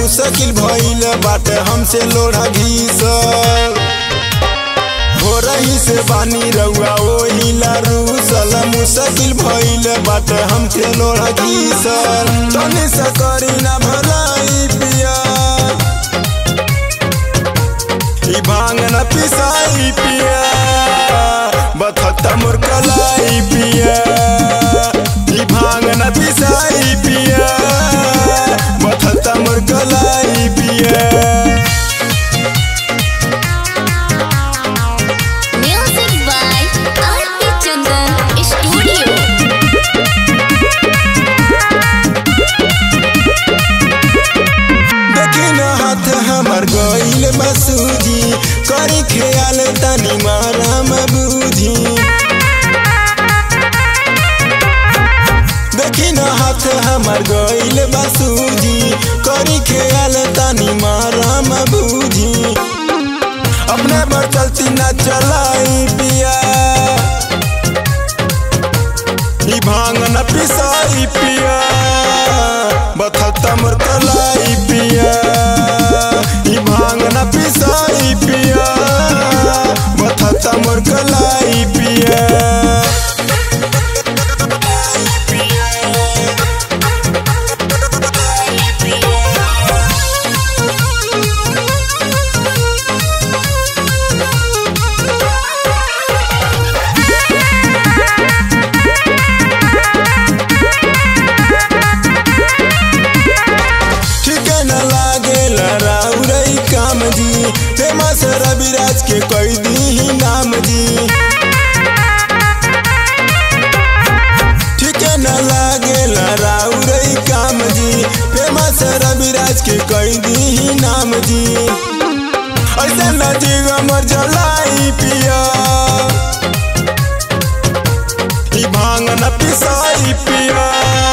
मुश्किल भइल बाटे हमसे लोढ़ा घीसल हो रही से बानी रउआ ओही रूसल मुश्किल भइल बाटे हमसे लोढ़ा घीसल तनी से करी ना भलाई पिया ई भांग न पिसाई पिया बथता मोर कलाई पिया ई भांग न पिसाई पिया बथता मोर कलाई पिया Music by R.P. Chandan Studio. देखी न हाथ हमर गईल मसूजी करी ख्याल तनी माराम बूझी देखी न हाथ हमर गईल मसूजी करी ख्याल तनी माराम बूझी अपने पर चलती न चलाई पिया ई भांग न पिसाई पिया बथता मोर कलाई पिया ई भांग न पिसाई पिया बथता मोर कलाई पिया ठीक न लागे राउरई काम जी फेमस रविराज के कई दी नाम जी ठीक न लागे राउरई काम जी फेमस रविराज के कई दी नाम जी ऐसे न जीव मर जलाई पिया ई भांग न पिसाई पिया